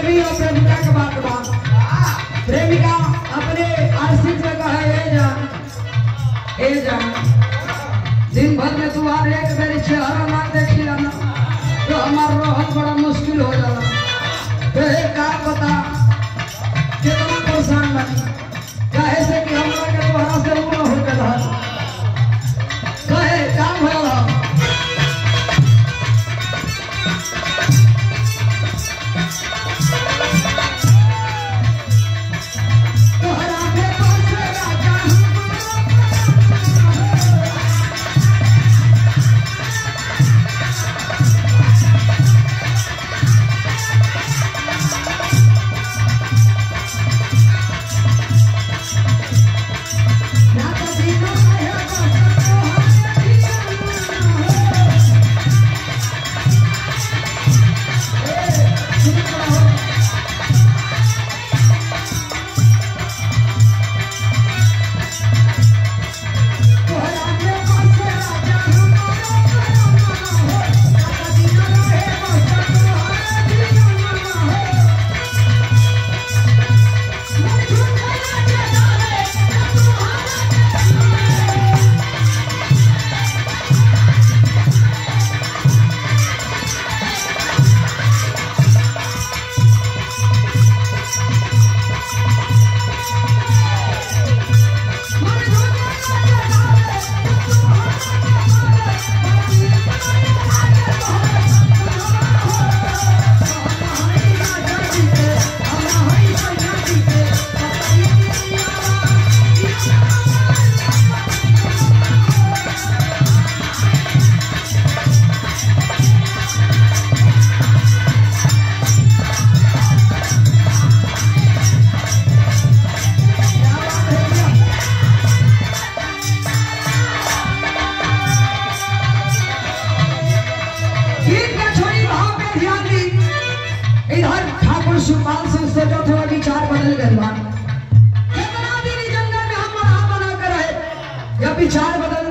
प्रेमी और प्रेमिका के बात बा प्रेमिका अपने आशिक से कहे ए जान ए जान दिन भर में तू हर एक मेरी चेहरा ना देखी ना तो हमारा रहत बड़ा मुश्किल हो जाला तो एक काम बता कितना परेशान बनी कहे से कि हमरा के तोहरा से उड़ा हो के रहा कहे काम हो रहा तोहरा के पास राजा ना कभी ना आया बस तोहरा तोहरा के पास राजा कभी ना रहे बस तोहरा ठीक है छोड़ी भाव पे ध्यान दी इधर ठाकुर सुपाल सिंह से जो थोड़ा विचार बदल गए बा कितना दिन इस जंगल में हम बना बना कर रहे या विचार बदल